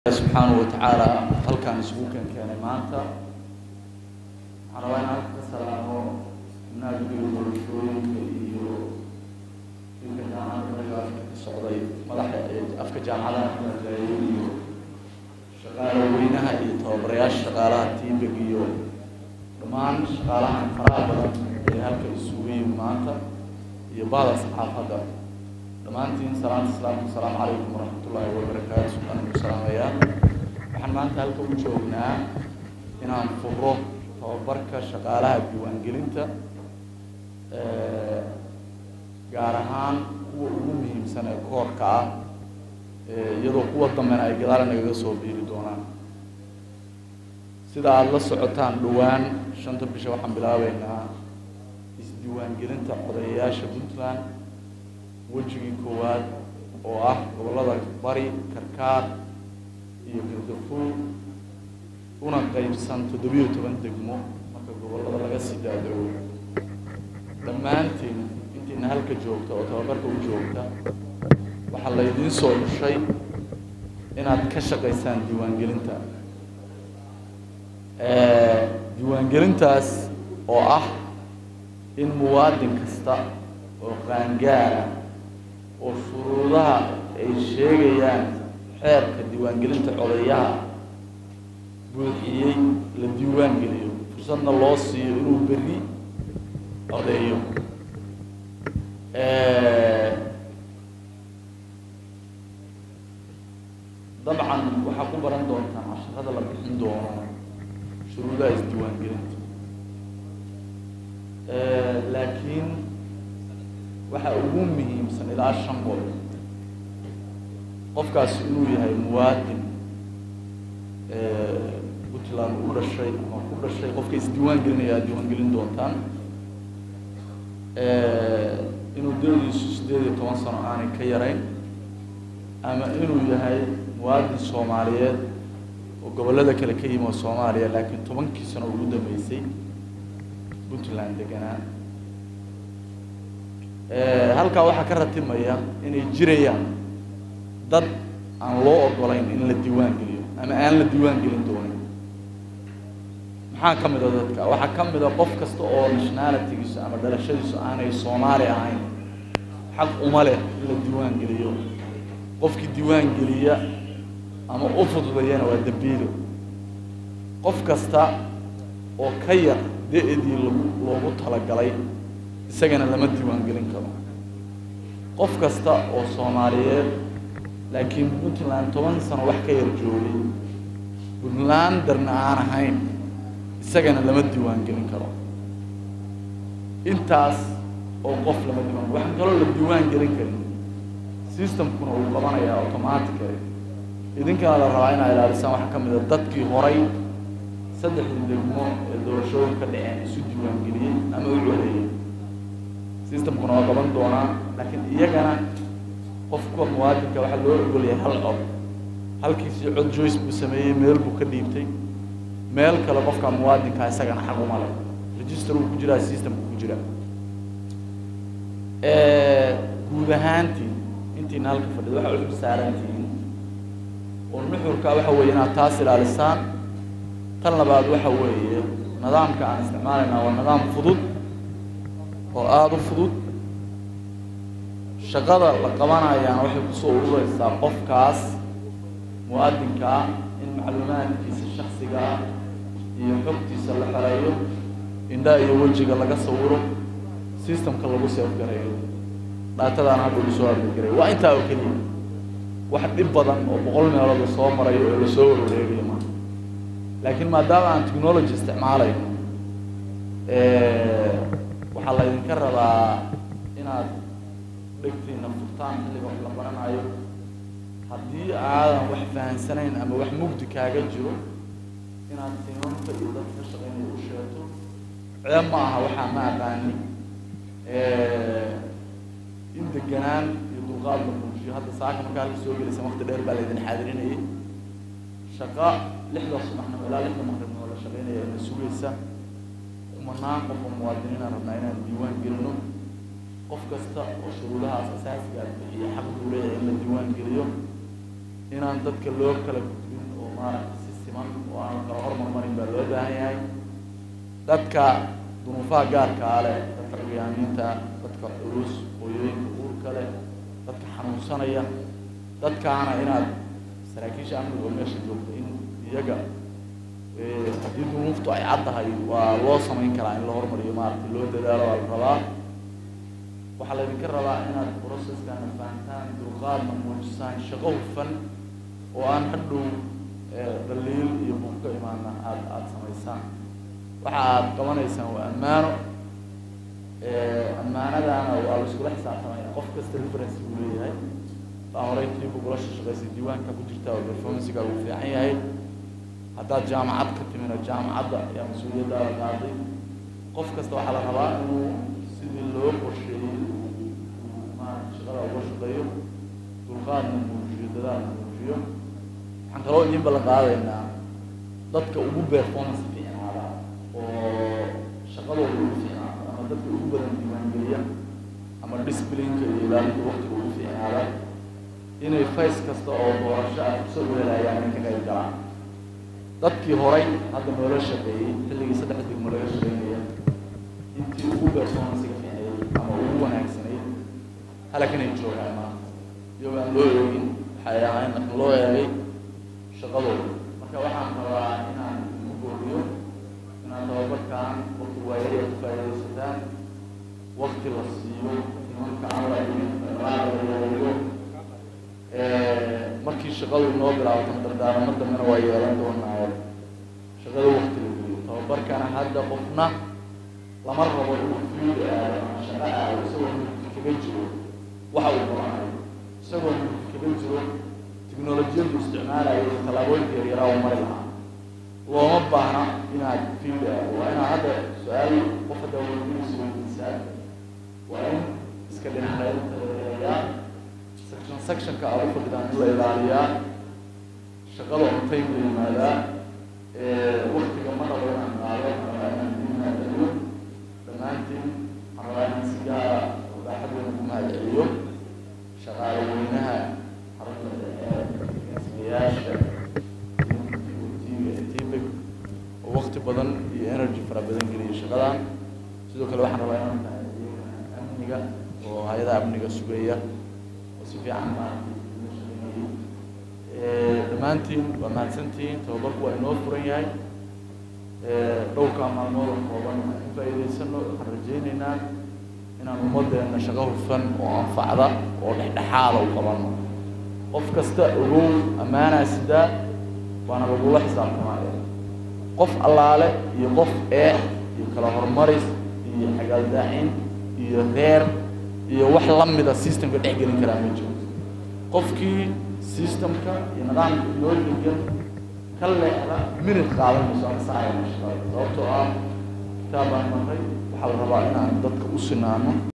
subxaanahu watacaala halkaan isugu keenkeenay maanta waxaan rabaa in halka ka salaamo naagdiga doorashooyinka iyo ninka jaamacadda afka ka socday madaxa ee afka jaamacadaha ka hadlaayay iyo shaqaala weynaha iyo tababarayaasha shaqaalaha tiibig iyo dhammaan shaqaalahan faraha badan ee halka isugu yimi maanta iyo bahda saxaafadda dhammaantiin salaanta islaamka asalaamu calaykum waraxmatullaahi wabarakaatu aan ku salaamayaa waxaan maanta halka u joognaa inaan furo tababarka shaqaalaha diiwaangelinta gaar ahaan kuwa ugu muhiimsan ee koorka ah iyadoo kuwa dambena ay gadaal nagaga soo biiri doonaan sida aada la socotaan dhowaan shanta bisha waxaan bilaabeynaa isdiiwaangelinta odayayaasha puntland wejigii koowaad oo ah gobollada bari karkaar iyo gardafuul una qeybsan toddobiyo toban degmo marka gobollada laga sii daadego dhammaantiin intiina halka joogta oo tababarka u joogta waxaa laydiin soo dhushay inaad ka shaqaysaan diiwaangelinta diiwaangelintaas oo ah in muwaadin kasta oo qaangaara oo shuruudaha ay sheegayaan xeerka diiwaangelinta codayaha buuxiyey la diiwaan geliyo fursadna loo siiyo inuu berri codeeyo dabcan waxaa ku baran doontaan casharada la bixin doono shuruudaha isdiiwaangelinta laakiin waxaa ugu muhiimsan ilaa shan qol qofkaasi inuu yahay muwaadin puntland u dhashay ama ku dhashay qofka isdiiwaan gelinaya aad diiwaan gelin doontaan inuu da-diisu sideed iyo toban sano aanay ka yarayn ama inuu yahay muwaadin soomaaliyeed oo gobollada kale ka yimi oo soomaaliya laakiin tobankii sano ugu dambeysay puntland deganaa halkaa waxaa ka ratimaya inay jirayaan dad aan loo ogolayn in la diiwaan geliyo ama aan la diiwaan gelin doonin maxaa ka mid a dadka waxaa ka mid a qof kasta oo nationalitygiisu ama dhalashadiisu aanay soomaali ahayn xaq uma leh in la diiwaan geliyo qofkii diiwaan geliya ama u fududayana waa dambiilo qof kasta oo ka yar da-dii lagu loogu talagalay isagana lama diiwaan gelin karo qof kasta oo soomaaliyeed laakiin puntland toban sano wax ka yar joogay puntlanderna aan ahayn isagana lama diiwaan gelin karo intaas oo qof lama diiwaan waxaan kaloo la diiwaan gelin karin systemkuna uu qabanayaa automatically idinkana la rabaa inaa ilaalisaan waxaa ka mid a dadkii horay saddexdii degmo ee doorashooyin ka dhaceen isu diiwaan geliyey ama u codeeyey systemkuna waa qaban doonaa laakiin iyagana qofka muwaadinka waxaa loo ogolyahay hal cod halkiisii cod joyce buu sameeyey meel buu ka dhiibtay meel kale qofka muwaadinka isagana xaq uma leh register uu ku jiraa systemku ku jira guud ahaantii intiina halka fadhida waxaa cusub saarantihiin oo nuxurka waxa weeye inaad taas ilaalisaan tan labaad waxa weeye nidaamka aan isticmaalaynaa waa nidaam fudud oo aada u fudud shaqada la qabanayaana waxay kusoo urureysaa qofkaas muwaadinka ah in macluumaadkiisa shaksiga ah iyo xogtiisa la xereeyo indhaha iyo wejiga laga sawiro systemka lagu seefgareeyo dhaatadaan hadda lagu soo argagareeyo waa intaa oo keliya wax dhib badan oo boqol meelood la soo marayo oo lasoo warwareegayo maa laakiin maadaama aan technology isticmaalayno waxaa laydinka rabaa inaad dhegtiina furtaan xilliga wax la baranayo haddii aadan wax fahansanayn ama wax mugdi kaaga jiro inaad tiimamka iyo dadka ka shaqeynaya u sheegto ceeb ma aha waxaa ma aqaani in deganaan iyo dulqaad la muujiyo hadda saaka markaa halka soo gelaysa waqti dheer baa laydin xaadirinayay shaqa lixda subaxnimo ilaa lixda maqribnimo la shaqeynaya ina sugaysa kumanaan qof oo muwaadiniina rabnaa inaan diiwaan gelino qof kasta oo shuruudahaas asaasiga bixiya xaq buu leeyahay in la diiwaan geliyo inaan dadka loo kala gudbin maaragtay si siman oo aan kala hormarmarin baa loo baahan yahay dadka dunuufaha gaarkaa leh dadka curyaamiinta dadka culus hooyooyinka uurka leh dadka xanuunsanaya dadkaana inaad saraakiisha amniga oo meesha joogta in iyaga haddii dunuuftu ay caddahay waa loo samayn karaa in la hormariyo maaragtay loo dadaalo waa la rabaa waxaa laydinka rabaa inaad processkana fahantaan dulqaadna muujisaan shaqo hufan oo aan hadhow dhaliil iyo buuq ka imaana aada aada samaysaan waxa aad qabanaysaan waa ammaano ammaanadaana waa la iskula xisaabtamaya qof kasta reference buu leeyahay baa horey tiibu kula shaqaysay diiwaanka ku jirta oo performancega uu fiican yahay haddaad jaamacad ka timina jaamacadda ayaa mas-uuliyaddaada qaaday qof kasta waxaa la rabaa inuu sidii loo qorsheeyey maarata shaqada uga shaqeeyo dulqaadna muujiyo dadaalna muujiyo waxaan kaloo idiin ballan qaadaynaa dadka ugu performance fiicnaada oo shaqadooda ugu fiicnaada ama dadka ugu badan diiwaangeliya ama disciplineka iyo ilaalinta waqtiga ugu fiicnaada inay face kasta oo doorasho ah fursad u helayaan inay ka qayb galaan dadkii horay hadda noola shaqeeyey xilligii saddex degmo laga shaqeynaya intii ugu performancega fiicneeyey ama ugu wanaagsanayd halak inay joogaan maanta iyagoo aan loo eegin waxay ahayn laakiin loo eegay shaqadooda marka waxaan rabaa inaan ku booriyo inaan tababarkaan waqti waayaya ku faa'iidaysataan waqti la siiyo nimanka aan la imin markii shaqadu inoo bilaabato dardaaramo dambena waa yeelan doonaa shaqada waqti la geliyo tababarkana hadda qofna lama rabo inuu fiid aado ama shaqo aado isagoo mugdi kaga jiro waxa uu qabanayo isagoo mugdi kaga jiro tiknolojiyadu isticmaalayo iyo tallaabooyinka yaryaraa uu mari lahaa looma baahna inaad fiid aado waa inaad hadda su-aal qof hadda weydiinaysa weydiisaa waa in iska dhinaxeeyaa section sectionka aad u fadhidaan in la ilaaliyaa shaqada on time la yimaadaa waktiga ma rabo inaan qaado rabaa inaan ku mahadceliyo dhammaantiin waxaan rabaa inaan si gaara baaxad weyn ku mahadceliyo shaqaale weynaha xarunta dhexe sigayaasha tibig oo wakti badan iyo energy fara badan geliya shaqadan sidoo kale waxaan rabaa inaan mahadceliyo amniga oo hay-adaha amniga sugaya si fiican maaragtay dhammaantiin waa mahadsantihiin tababarku waa inoo furan yahay dhowrkaa maalmood oo kooban aan ka faa'iidaysano waxaan rajaynaynaa inaan ummaddeena shaqo hufan oo anfacda oo dhexdhexaada u qabano qof kasta ogow ammaanaa sidaa waana lagula xisaabtamaya qof allaale iyo qof eex iyo kala horumaris iyo xagaaldaacin iyo reer iyo wax lamida systemka dhex gelin karaa ma jiro qofkii systemka iyo nidaamka inoo degan ka leexda minid qaadan mayso ama saacaya shaqada sababtoo ah kitaab baan maray waxaa la rabaa inaan dadka u sinaano